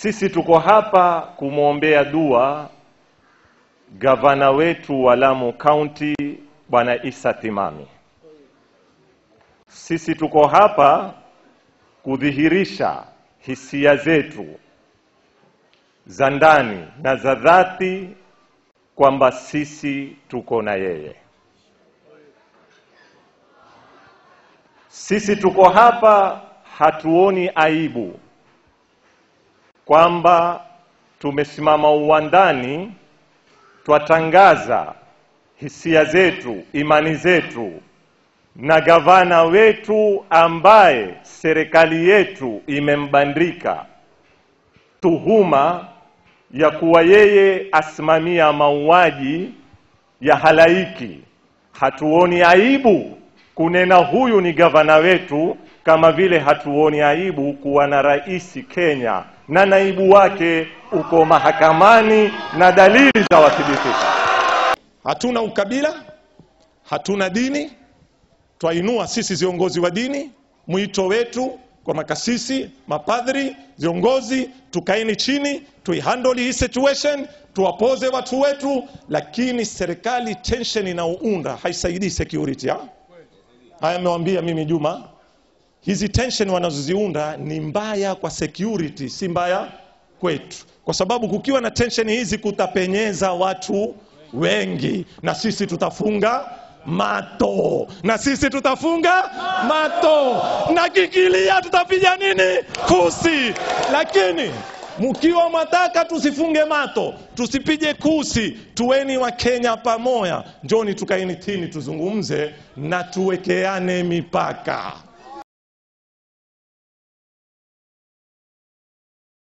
Sisi tuko hapa kumwombea dua gavana wetu wa Lamu County Bwana Isa Timami. Sisi tuko hapa kudhihirisha hisia zetu za ndani na za dhati kwamba sisi tuko na yeye. Sisi tuko hapa hatuoni aibu kwamba tumesimama uwandani twatangaza hisia zetu, imani zetu na gavana wetu ambaye serikali yetu imembandika tuhuma ya kuwa yeye asimamia mauaji ya halaiki. Hatuoni aibu kunena huyu ni gavana wetu, kama vile hatuoni aibu kuwa na rais Kenya na naibu wake uko mahakamani na dalili za wathibitisha. Hatuna ukabila, hatuna dini. Twainua sisi viongozi wa dini mwito wetu kwa makasisi, mapadhri, viongozi, tukaeni chini tuihandle hii situation, tuwapoze watu wetu, lakini serikali tension inaounda haisaidii security. Ha? Haya amewambia mimi Juma, hizi tension wanazoziunda ni mbaya kwa security, si mbaya kwetu, kwa sababu kukiwa na tension hizi kutapenyeza watu wengi, na sisi tutafunga mato, na sisi tutafunga mato, na kikilia tutapiga nini? Kusi. Lakini mkiwa mwataka tusifunge mato, tusipige kusi, tuweni wa Kenya pamoja, njoni tukaeni tini, tuzungumze na tuwekeane mipaka.